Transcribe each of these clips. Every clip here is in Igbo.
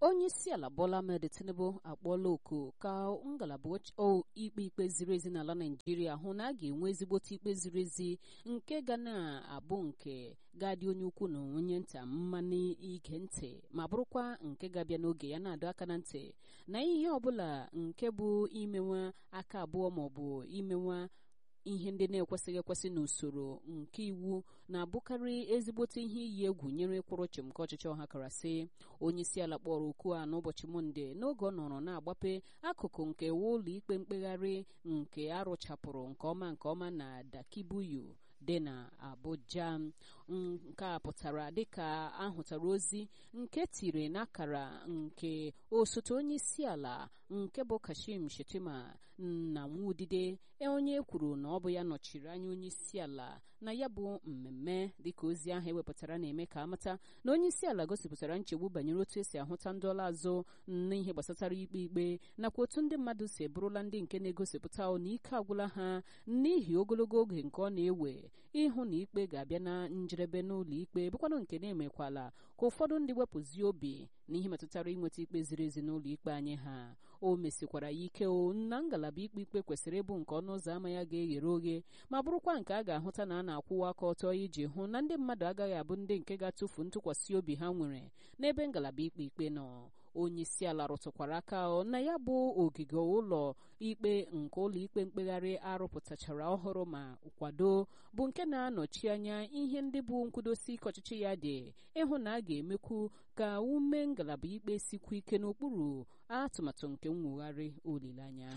onye isi ala Bola Ahmed Tinubu akpọọla oku ka ngalaba ikpe ikpe ziri ezi n'ala Naijiria hụ na a ga-enwe ezigbote ikpe ziri ezi nke ga na-abụ nke ga-adị onye ukwu na onye nta mma n'ige ntị ma bụrụkwa nke ga-abịa n'oge ya na-adọ aka na ntị na ihe ọbụla nke bụ imenwa aka abụọ maọbụ imenwa ihe ndị na-ekwesịghị ekwesị n'usoro nke iwu na-abụkarị ezigbote ihe iyi egwu nyere ịkwụrụ chịm nke ọchịchị ọha karasị onye isi ala kpọrọ okwu a n'ụbọchị mọnde n'oge ọ nọrọ na-agbape akụkụ nke ụlọ ikpe mkpegharị nke arụchapụrụ nke ọma nke ọma na Dakibuyu dị na Abuja nke a pụtara dịka ahụtara ozi nke tiri n'akara nke osote onye isi ala nke bụ Kashim Shettima na Nwudide onye kwuru na ọ bụ ya nọchiri anya onye isi ala na ya bụ mmemme dịka ozi ahụ ewepụtara na-eme ka amata na onye isi ala gosipụtara nchegbu banyere otu esi ahụta ndị ọla azụ n'ihe gbasatara ikpe ikpe nakwa otu ndị mmadụ si eburula ndị nke na-egosipụta na ike agwụla ha n'ihi ogologo oge nke ọ na-ewe ịhụ na ikpe ga-abịa na njedebe n'ụlọ ikpe bụkwanụ nke na-emekwala ka ụfọdụ ndị wepụzie obi n'ihe metụtara inweta ikpe ziri ezi n'ụlọ ikpe anyị ha o mesikwara ya ike o na ngalaba ikpe ikpe kwesịrị ịbụ nke ọnụ ụzọ ámá ya ga-eghere oghe ma bụrụkwa nke a ga-ahụta na a na-akwụwa aka ọtọ iji hụ na ndị mmadụ agaghị abụ ndị nke ga-atụfu ntụkwasị obi ha nwere n'ebe ngalaba ikpe ikpe nọ onye isi ala rụtụkwara aka na ya bụ ogige ụlọ ikpe nke ụlọ ikpe mkpegharị arụpụtachara ọhụrụ ma kwado bụ nke na-anọchi anya ihe ndị bụ nkwudosi ike ọchịchị ya dị ịhụ na a ga-emekwu ka ume ngalaba ikpe sikwu ike n'okpuru atụmatụ nke mwugharị olileanya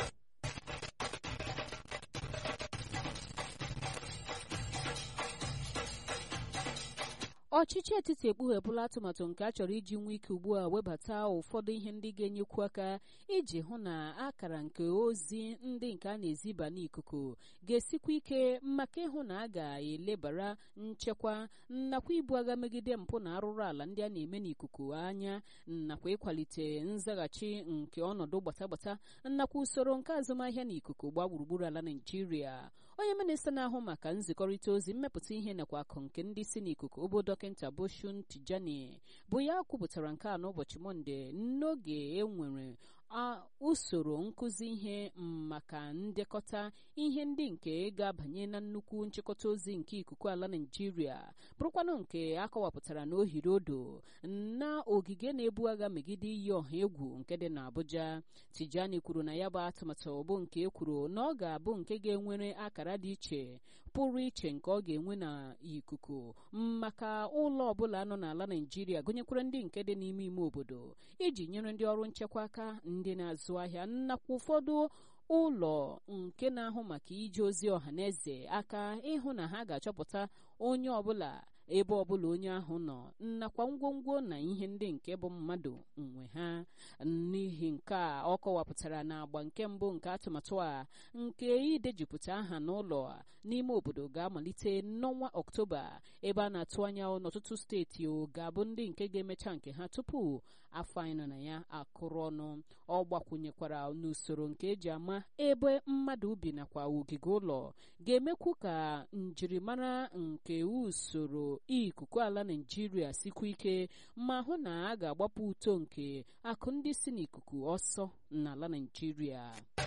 ọchịchị etiti ekpughepụla atụmatụ nke a chọrọ iji nwee ike ugbu a webata ụfọdụ ihe ndị ga-enyekwu aka iji hụ na akara nke ozi ndị nke a na-eziba n'ikuku ga-esikwa ike maka ịhụ na a ga-elebara nchekwa nakwa ibu agha megide mpụ na arụrụ ala ndị a na-eme n'ikuku anya nakwa ịkwalite nzaghachi nke ọnọdụ gbatagbata nakwa usoro nke azụmahịa n'ikuku gbaa gburugburu ala Naijiria onye minista na-ahụ maka nzikọrịta ozi mmepụta ihe nakwa akụ nke ndị si n'ikuku obodo dọkịta Boshun Tijani bụ ya kwupụtara nke a n'ụbọchị Mọnde n'oge e nwere usoro nkụzi ihe maka ndekọta ihe ndị nke ga-abanye na nnukwu nchịkọta ozi nke ikuku ala Naịjirịa bụrụkwanụ nke akọwapụtara na ohiri odo na ogige na-ebu agha megide iyi ọha egwu nke dị n'Abuja Tijani kwuru na ya bụ atụmatụ bụ nke e kwuru na ọ ga-abụ nke ga-enwere akara dị iche pụrụ iche nke ọ ga-enwe na ikuku maka ụlọ ọbụla nọ n'ala Naịjirịa gụnyekwara ndị nke dị n'ime ime obodo iji nyere ndị ọrụ nchekwa aka ndị na-azụ ahịa nakwa ụfọdụ ụlọ nke na-ahụ maka ije ozi ọha na eze aka ịhụ na ha ga-achọpụta onye ọbụla ebe ọbụla onye ahụ nọ nakwa ngwongwo na ihe ndị nke bụ mmadụ nwe ha n'ihi nke a ọ kọwapụtara na agba nke mbụ nke atụmatụ a nke idejupụta aha n'ụlọ n'ime obodo ga-amalite n'ọnwa ọktoba ebe a na-atụ anya n'ọtụtụ steeti ga-abụ ndị nke ga-emecha nke ha tupu afọ anyị nọ na ya akụrụ ọnụ ọ gbakwunyekwara n'usoro nke eji ama ebe mmadụ bi nakwa ogige ụlọ ga-emekwu ka njirimara nke usoro ikuku ala Naịjirịa sikwa ike ma hụ na a ga-agbapụ uto nke akụ ndị si n'ikuku ọsọ n'ala Naịjirịa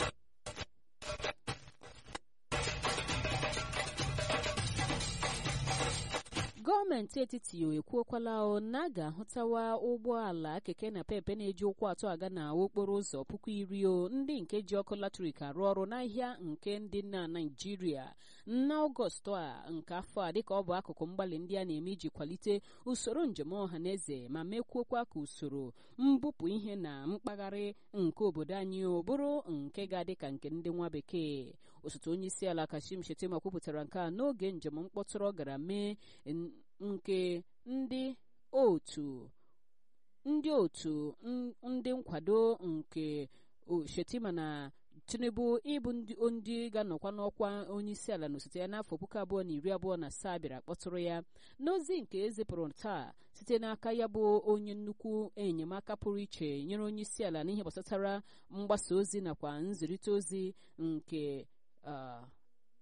gọọmenti etiti ekwuokwala na a ga-ahụtawa ụgbọala keke na pepe na-eji ụkwụ atọ aga na okporo ụzọ puku iri o ndị nke ji ọkụ latrik arụ ọrụ n'ahịa nke ndị na Naịjirịa n'ọgọst a nke afọ a dịka ọ bụ akụkụ mgbalị ndị a na-eme iji kwalite usoro njem ọha na eze ma mekwuokwa ka usoro mbupụ ihe na mpaghara nke obodo anyị bụrụ nke ga-adị ka nke ndị nwa bekee osote onye isi ala Kashim Shettima kwupụtara nke a n'oge njem mkpọtụrụ ọ gara mee nke ndị otu ndị otu ndị nkwado nke Shettima na Tinubu ịbụ ndị ga-anọkwa n'ọkwa onye isi ala n'osote ya n'afọ puku abụọ na iri abụọ na asaa bịara kpọtụrụ ya n'ozi nke ezipụrụ taa site n'aka ya bụ onye nnukwu enyemaka pụrụ iche nyere onye isi ala n'ihe gbasatara mgbasa ozi nakwa nzirịta ozi nke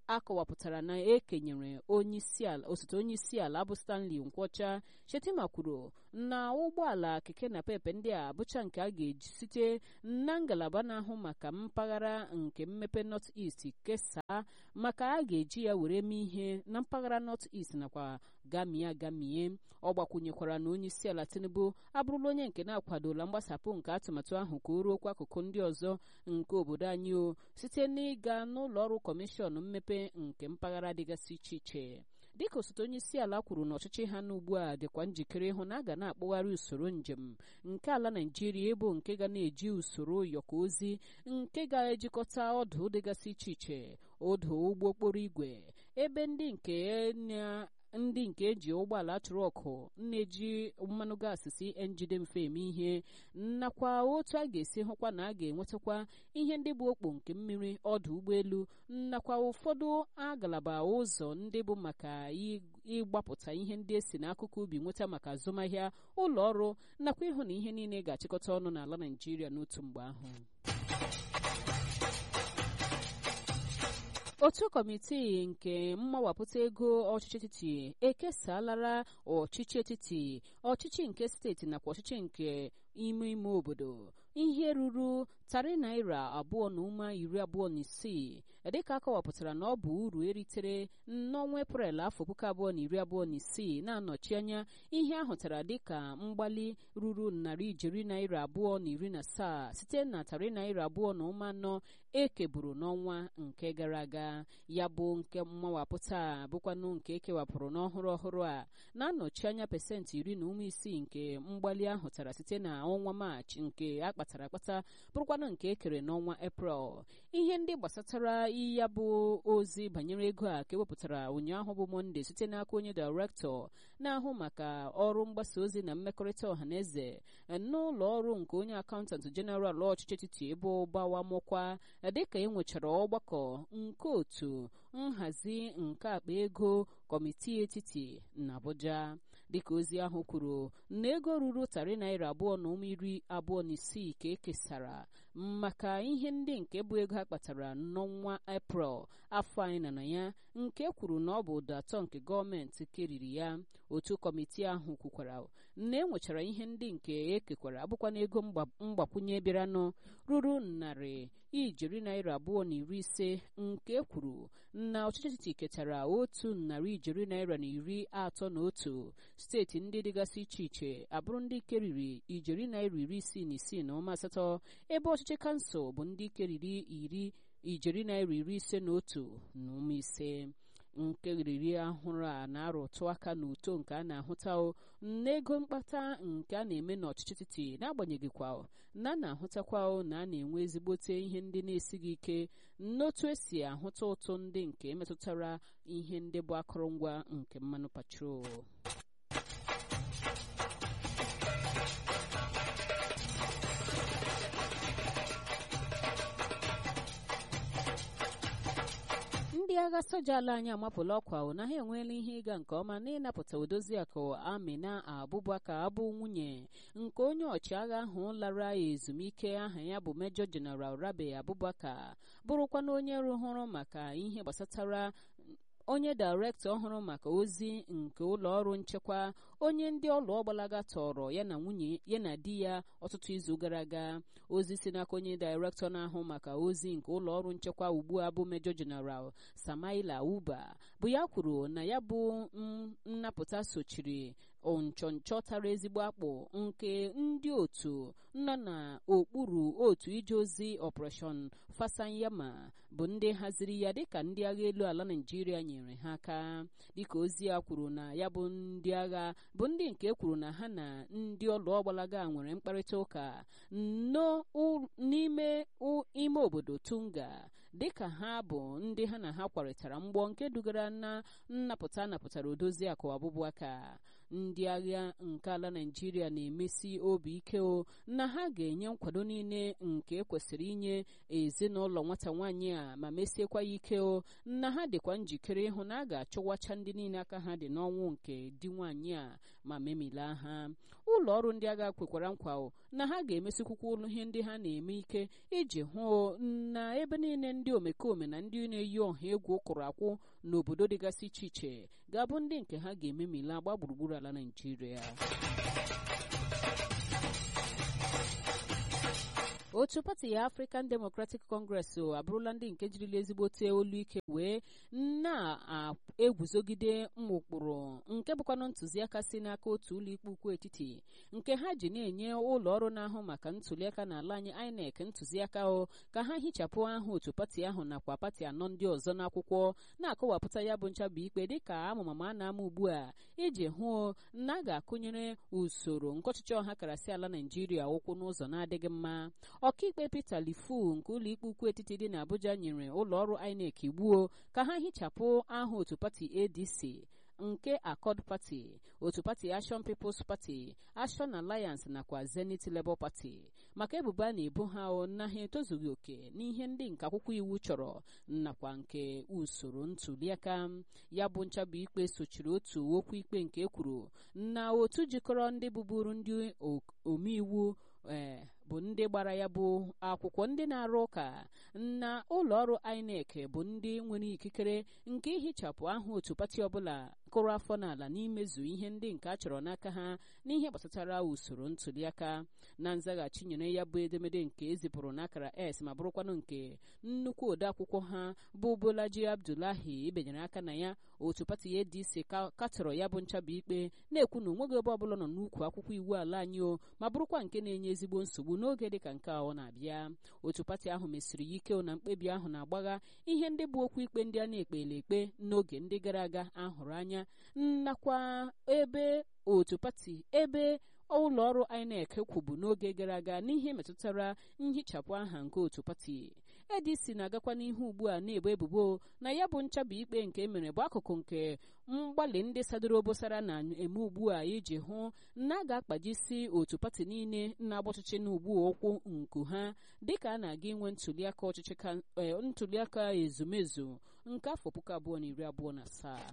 akọwapụtara na ekenyere osote onye isi ala bụ stanley nkwọcha shetima kwuru na ụgbọala keke na pepe ndị a bụcha nke a ga-eji site na ngalaba na-ahụ maka mpaghara nke mmepe north east kesaa maka a ga-eji ya were mee ihe na mpaghara north east nakwa gamie gamie ọ gbakwunyekwara na onye isi ala tinubu abụrụla onye nke na-akwadola mgbasapụ nke atụmatụ ahụ ka o ruokwa akụkụ ndị ọzọ nke obodo anyị o site n'ịga n'ụlọ ọrụ kọmishọn mmepe nke mpaghara dịgasị iche iche dịka osote onye isi ala kwuru na ọchịchị ha n'ugbu a dịkwa njikere ịhụ na a ga na-akpụgharị usoro njem nke ala naijiria ịbụ nke ga na-eji usoro ụyọkọ ozi nke ga-ejikọta ọdụ dịgasị iche iche ọdụ ụgbọ okporo igwe ebe ndị nke na ndị nke eji ụgbọala trọkụ na-eji mmanụ gaasị si njide mfe eme ihe nakwa otu a ga-esi hụkwa na a ga-enwetakwa ihe ndị bụ okpo nke mmiri ọdụ ụgbọelu nakwa ụfọdụ agalaba ụzọ ndị bụ maka ịgbapụta ihe ndị esi n'akụkụ ubi nweta maka azụmahịa ụlọ ọrụ nakwa ịhụ na ihe niile ga-achịkọta ọnụ n'ala Naịjirịa n'otu mgbe ahụ otu kọmitii nke mmawapụta ego ọchịchị etiti ekesalara ọchịchị etiti ọchịchị nke steeti nakwa ọchịchị nke ime ime obodo ihe ruru tarị naira abụọ na ụma iri abụọ na isii dịka akọwapụtara na ọ bụ uru eritere n'ọnwa eprel afọ puku abụọ na iri abụọ na isii na-anọchi anya ihe ahụtara dịka mgbali ruru narị ijeri naira abụọ na iri na asaa site na tarị naira abụọ na ụma anọ ekeburu n'ọnwa nke gara aga ya bụ nke mmawapụta bụkwanụ nke ekewapụrụ n'ọhụrụ ọhụrụ a na-anọchi anya pasentị iri na ụma isii nke mgbali ahụtara site na ọnwa maachị nke akpatara akpata bụrụkwanụ nke ekere n'ọnwa eprel ihe ndị gbasatara ya bụ ozi banyere ego a ka ewepụtara ụnyaahụ bụ mọnde site n'aka onye dairektọ na-ahụ maka ọrụ mgbasa ozi na mmekọrịta ọhaneze n'ụlọ ọrụ nke onye akaụntantị jeneral ọchịchị etiti ebe ụbawa mụkwa dịka e nwechara ọgbakọ nke otu nhazi nke akpa ego kọmitii etiti na Abuja dịka ozi ahụ kwuru na ego ruru tarị naira abụọ na ụma iri abụọ na isii ka ekesara maka ihe ndị nke bụ ego ha kpatara n'ọnwa eprel afọ anyị nọ na ya nke kwuru na ọ bụ ụdọ atọ nke gọọmenti keriri ya otu kọmitii ahụ kwukwara na enwechara ihe ndị nke ekekwara abụkwa na ego mgbakwunye bịaranụ ruru narị ijeri naira abụọ na iri ise nke kwuru na ọchịchị etiti ketara otu narị ijeri naira na iri atọ na otu steeti ndị dịgasị iche iche abụrụ ndị keriri ijeri naira iri isii na isii na ụma asatọ ebe ọchịchị kansụl bụ ndị keriri iri ijeri naira iri ise na otu na ụma ise nke riri ahụrụ a na-arụtụ aka n'uto nke a na-ahụta n'ego mkpata nke a na-eme n'ọchịchị etiti n'agbanyeghị kwa na a na-ahụtakwa na a na-enwe ezigbote ihe ndị na-esighị ike n'otu esi ahụta ụtụ ndị nke metụtara ihe ndị bụ akụrụngwa nke mmanụ patrol ndị agha soja ala anyị amapụla ọkwa na ha enweela ihe ịga nke ọma n'ịnapụta odoziakụ amina abụbakar abụ nwunye nke onye ọchịagha ahụ lara ezumike aha ya bụ mejọ jeneral rabe abụbakar bụrụkwana onye rụhụrụ maka ihe gbasatara onye dairektọ ọhụrụ maka ozi nke ụlọ ọrụ nchekwa onye ndị ọlụ ọgbalaga tọrọ ya na nwunye ya na di ya ọtụtụ izu gara aga ozi si n'aka onye dairektọ na-ahụ maka ozi nke ụlọ ọrụ nchekwa ugbu a bụ mejọ jeneral samaila uba bụ ya kwuru na ya bụ nnapụta sochiri nchọnchọ tara ezigbo akpụ nke ndị otu nọ n'okpuru otu ije ozi ọpụreshọn fasanyama bụ ndị haziri ya dịka ndị agha elu ala naijiria nyere ha aka dịka ozi ya kwuru na ya bụ ndị agha bụ ndị nke kwuru na ha na ndị ọlụ ọgbalaga nwere mkparịta ụka n'ime ime obodo tunga dịka ha bụ ndị ha na ha kwarịtara mgbọ nke dugara na nnapụta napụtara odozi akụ abụbụaka ndị agha nke ala naijiria na-emesi obi ike o na ha ga-enye nkwado niile nke kwesịrị inye ezinụlọ nwata nwaanyị a ma mesiekwa ya ike o na ha dịkwa njikere ịhụ na a ga-achụwacha ndị niile aka ha dị n'ọnwụ nke di nwaanyị a ma memilaa ha ụlọ ọrụ ndị agha kwekwara nkwa na ha ga-emesikwukwa ụlọ ihe ndị ha na-eme ike iji hụ na ebe niile ndị omekome na ndị na-eyi ọha egwu kwụrụ akwụ n'obodo dịgasị iche iche ga-abụ ndị nke ha ga-ememila gba gburugburu ala Naịjirịa otu pati ya African Democratic Congress abụrụla ndị nke jirila ezigbote olu ike wee na-eguzogide ụkpụrụ nke bụkwanụ ntụziaka si n'aka otu ụlọikpe ukwu etiti nke ha ji na-enye ụlọ ọrụ na-ahụ maka ntụliaka n'ala anyị INEC ntụziaka o ka ha hichapụ aha otu pati ahụ nakwa pati anọ ndị ọzọ n'akwụkwọ na-akọwapụta ya bụ nchabụ ikpe dịka amụmama a na-ama ugbu a iji hụ na a ga-akụnyere usoro nke ọchịchị ọha karasị ala Naịjirịa ụkwụ n'ụzọ na-adịghị mma ọkaikpe Peter Lifu nke ụlọikpe ukwu etiti dị n'Abuja nyere ụlọọrụ INEC igbuo ka ha hichapụ aha otu pati ADC nke Accord Party otu pati Action People's Party Action Alliance nakwa Zenith Labour Party maka ebubo a na-ebo ha na ha etozughị oke n'ihe ndị nke akwụkwọ iwu chọrọ nakwa nke usoro ntụliaka ya bụ nchabụ ikpe sochiri otu okwu ikpe nke ekwuru na otu jikọrọ ndị bụburu ndị omeiwu ee bụ ndị gbara ya bụ akwụkwọ ndị na-arụ ụka na ụlọ ọrụ INEC bụ ndị nwere ikikere nke ihichapụ aha otu pati ọbụla kụrụ afọ n'ala n'imezu ihe ndị nke a chọrọ n'aka ha n'ihe gbasatara usoro ntụliaka na nzaghachi nyere ya bụ edemede nke ezipụrụ n'akara s ma bụrụkwanụ nke nnukwu odeakwụkwọ ha bụ Bolaji Abdullahi ibenyere aka na ya otu pati ADC katọrọ ya bụ nchabụ ikpe na-ekwu na onweghị ebe ọbụla nọ n'ukwu akwụkwọ iwu ala anyị o ma bụrụkwa nke na-enye ezigbo nsogbu n'oge dịka nke ọ na-abịa otu pati ahụ mesiri ya ike na mkpebi ahụ na-agbagha ihe ndị bụ okwu ikpe ndị a na-ekpele ekpe n'oge ndị gara aga ahụrụ anya nakwa ebe otu pati ebe ụlọ ọrụ INEC kwubu n'oge gara aga n'ihe metụtara nhichapụ aha nke otu pati ADC na-agakwa n'ihu ugbu a na-ebo ebubo na ya bụ nchabụ ikpe nke emere bụ akụkụ nke mgbalị ndị sadoro obosara na-eme ugbu a iji hụ na a ga-akpajisi otu pati niile na-agba ọchịchị n'ugbu ụkwụ nku ha dịka a na-aga inwe ntụliaka ọchịchị ntụliaka ezumezu nke afọ puku abụọ na iri abụọ na asaa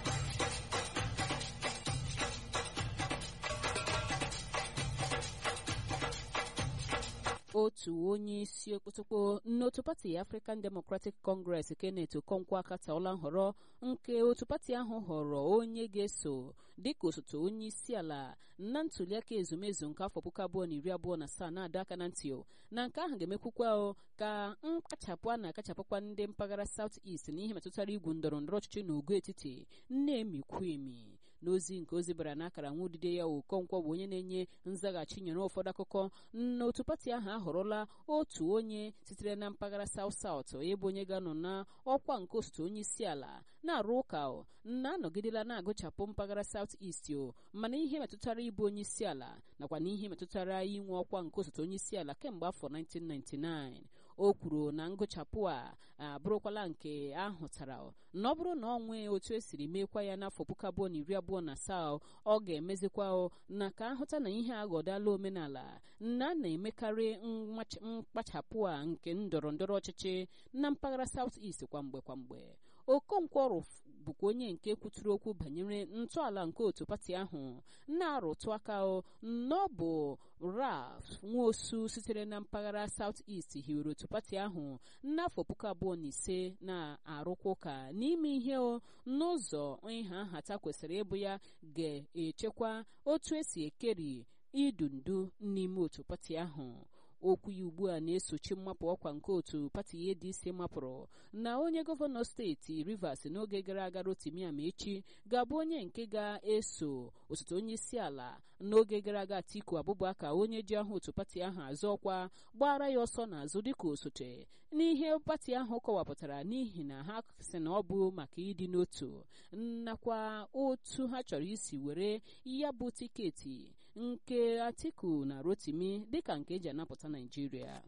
otu onye isi okpotokpo n'otu pati African Democratic Congress Kenneth Okonkwo akataọla nhọrọ nke otu pati ahụ họrọ onye ga-eso dịka osote onye isi ala na ntụliaka ezumezu nke afọ puku abụọ na iri abụọ na asaa na-adọ aka na ntị na nke ahụ ga-emekwukwa ka mkpachapụ a na-akachapụkwa ndị mpaghara South East n'ihe metụtara igwu ndọrọ ndọrọ ọchịchị na ogo etiti na-emikwu emi n'ozi nke ozi bara n'akara nwa odide ya Okonkwo bụ onye na-enye nzaghachi nyere ụfọdụ akụkọ n'otu pati ahụ ahọrọla otu onye sitere na mpaghara South South ebe onye ga-anọ na ọkwa nke osote onye isi ala na-arụ ụka na-anọgidela na-agụchapụ mpaghara South East o mana ihe metụtara ịbụ onye isi ala nakwa na ihe metụtara inwe ọkwa nke osote onye isi ala kemgbe afọ 1999 o kwuru na ngụchapụ a abụrụkwala nke ahụtara na ọ bụrụ na ọ nwee otu esiri meekwa ya n'afọ puku abụọ na iri abụọ na asaa ọ ga-emezikwa na ka ahụta na ihe aghọdala omenala na a na-emekarị mkpachapụ a nke ndọrọ ndọrọ ọchịchị na mpaghara South East kwamgbe kwamgbe Okonkwo bụkwa onye nke kwuturu okwu banyere ntọala nke otu pati ahụ na-arụtụ aka na ọ bụ Ralph Nwosu sitere na mpaghara South East hiwere otu pati ahụ n'afọ puku abụọ na ise na-arụkwa ụka n'ime ihe n'ụzọ ịha nhata kwesịrị ịbụ ya ga-echekwa otu esi ekeri idu ndu n'ime otu pati ahụ okwu ya ugbu a na-esochi mmapụ ọkwa nke otu pati ADC mapụrụ na onye gọvanọ steeti Rivers n'oge gara aga Rotimi Amaechi ga-abụ onye nke ga-eso osote onye isi ala n'oge gara aga Atiku Abubakar onye ji ahụ otu pati ahụ azụ ọkwa gbara ya ọsọ n'azụ dịka osote n'ihe pati ahụ kọwapụtara n'ihi na ha sị na ọ bụ maka ịdị n'otu nakwa otu ha chọrọ isi were ya bụ tiketi nke Atiku na Rotimi dịka nke eji anapụta Naijiria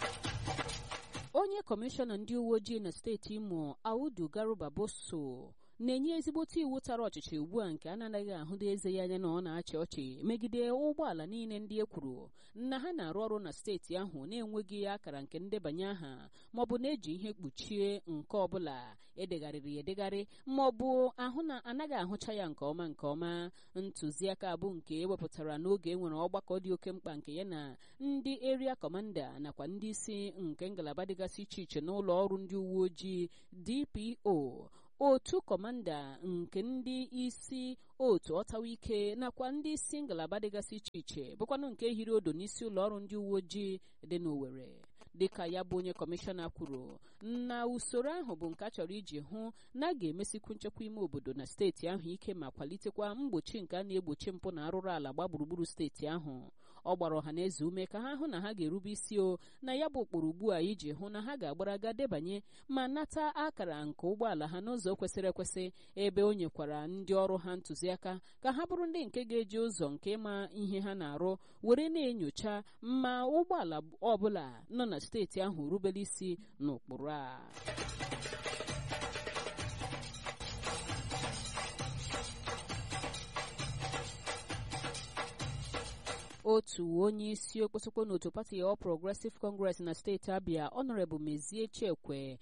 onye kọmishọna ndị uwe ojii na steeti Imo Audu Garuba Boso na-enye ezigbote iwu tara ọchịchị ugbu a nke a na-anaghị ahụda eze ya anya na ọ na-achị ọchị megide ụgbọala niile ndị e kwuru na ha na-arụ ọrụ na steeti ahụ na-enweghị akara nke ndebanye aha maọbụ na-eji ihe kpuchie nke ọbụla edegharịrị edegharị maọbụ ahụ na anaghị ahụcha ya nke ọma nke ọma ntụziaka abụ nke ewepụtara n'oge e nwere ọgbakọ dị oke mkpa nke ya na ndị eria kọmanda nakwa ndị isi nke ngalaba dịgasị iche iche n'ụlọ ọrụ ndị uwe ojii DPO otu kọmanda nke ndị isi otu ọtawa ike nakwa ndị isi ngalaba dịgasị iche iche bụkwanụ nke hiri odo n'isi ụlọ ọrụ ndị uwe ojii dị n'Owerri dịka ya bụ onye kọmishọna kwuru na usoro ahụ bụ nke a chọrọ iji hụ na a ga-emesikwu nchekwa ime obodo na steeti ahụ ike ma kwalitekwa mgbochi nke a na-egbochi mpụ na arụrụ ala gba gburugburu steeti ahụ ọ gbara ọha na eze ume ka ha hụ na ha ga-erube isi o na ya bụ ụkpụrụ ugbu a iji hụ na ha ga-agbara ga debanye ma nata akara nke ụgbọala ha n'ụzọ kwesịrị ekwesị ebe o nyekwara ndị ọrụ ha ntụziaka ka ha bụrụ ndị nke ga-eji ụzọ nke ịma ihe ha na-arụ were na-enyocha ma ụgbọala ọbụla nọ na steeti ahụ rubere isi n'ụkpụrụ a otu onye isi okpotokpo n'otu pati All Progressive Congress na steeti Abia Honorable Mezie Chekwe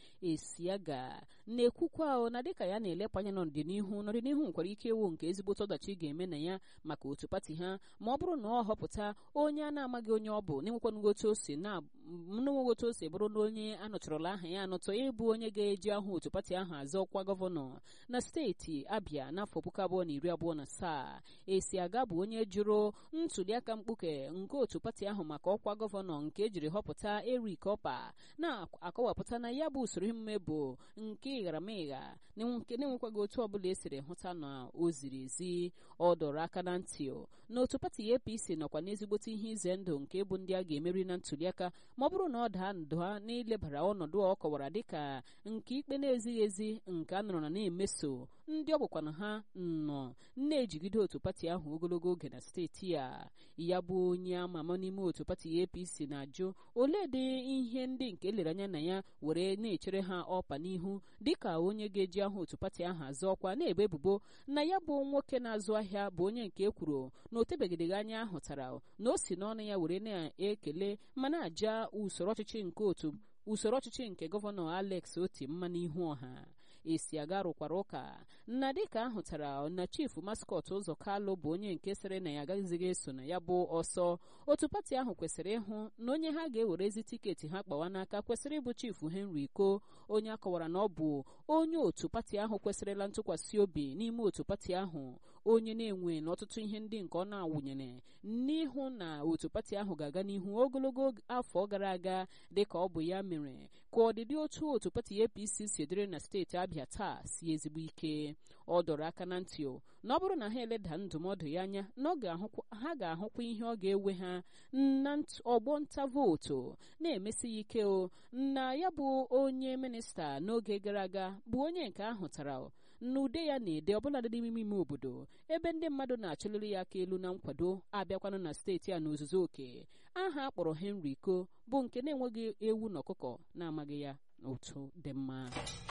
Esiaga na-ekwukwa na dịka ya na-elepụ anya n'ọdịnihu n'ọdịnihu nkwara ike ewu nke ezigbote ọdachi ga-eme na ya maka otu pati ha ma ọ bụrụ na ọ họpụta onye a na-amaghị onye ọ bụ na-enwekwanụghị otu o si na-enweghị otu o si bụrụ na onye anọchọrọla aha ya anọtọ ịbụ onye ga-eji ahụ otu pati ahụ azọ ọkwa gọvanọ na steeti Abia n'afọ puku abụọ na iri abụọ na asaa Esiaga bụ onye jụrụ ntuliaka mkpuke nke otu pati ahụ maka ọkwa gọvanọ nke ejiri họpụta Eric Opa na-akọwapụta na ya bụ usoro emume bụ nke ịgharamịgha nke na-enwekwaghị otu ọbụla esiri hụta na o ziri ezi ọ dọrọ aka na ntị na otu pati APC nọkwa n'ezigbote ihe ize ndụ nke bụ ndị a ga-emeri na ntuliaka ma ọ bụrụ na ọ daa ndụa n'ilebara ọnọdụ ọ kọwara dịka nke ikpe na-ezighị ezi nke a nọrọ na na-emeso ndị ọ bụkwana ha nọ na-ejigide otu pati ahụ ogologo oge na steeti a ya bụ onye ama ama n'ime otu pati APC na-ajụ ole dị ihe ndị nke lere anya na ya were na-echere ha ọpa n'ihu dịka onye ga-eji ahụ otu pati ahụ azụ ọkwa na-ebe ebubo na ya bụ nwoke na-azụ ahịa bụ onye nke ekwuru na otebegideghị anya ahụtara na o si n'ọnụ ya were na-ekele ma na-aja usoro ọchịchị nke otu usoro ọchịchị nke gọvanọ Alex Oti mma n'ihu ọha Esiaga rụkwara ụka na dịka ahụtara na chifu maskọt ụzọ kalụ bụ onye nke sịrị na ya agaghịzighị eso na ya bụ ọsọ otu pati ahụ kwesịrị ịhụ na onye ha ga-ewerezi tiketi ha kpawa n'aka kwesịrị ịbụ chifu Henry Iko onye akọwara na ọ bụ onye otu pati ahụ kwesịrịla ntụkwasị obi n'ime otu pati ahụ onye na-enwe n'ọtụtụ ihe ndị nke ọ na-awụnyere n'ihu na otu pati ahụ ga-aga n'ihu ogologo afọ gara aga dịka ọ bụ ya mere ka ọdịdị otu otu pati APC si dịrị na steeti Abia taa si ezigbo ike ọ dọrọ aka na ntị na ọ bụrụ na ha eleda ndụmọdụ ya anya na ha ga-ahụkwa ihe ọ ga-ewe ha na ọgbọ nta vootu na-emesi ya ike o na ya bụ onye minista n'oge gara aga bụ onye nke ahụtara n'ude ya na-ede ọbụladị n'ime ime obodo ebe ndị mmadụ na-achụliri ya aka elu na nkwado abịakwanụ na steeti a n'ozuzu oke aha akpọrọ Henry Iko bụ nke na-enweghị ewu na ọkụkọ na-amaghị ya otu dị mma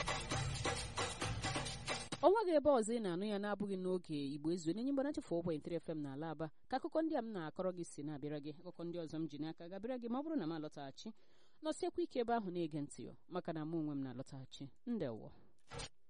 ọnwa gị ebe ọzọ ị na-anụ ya na-abụghị n'oge igbo ezu n'enye mgbana chefu ụbọchị ntiri fm n'ala aba ka akụkọ ndị a m na-akọrọ gị si na-abịara gị akụkọ ndị ọzọ m ji n'aka ga-abịara gị ma ọ bụrụ na m alọtaghachi nọsiekwa ike ebe ahụ na-ege ntị maka na mụ onwe m na-alọtaghachi ndewo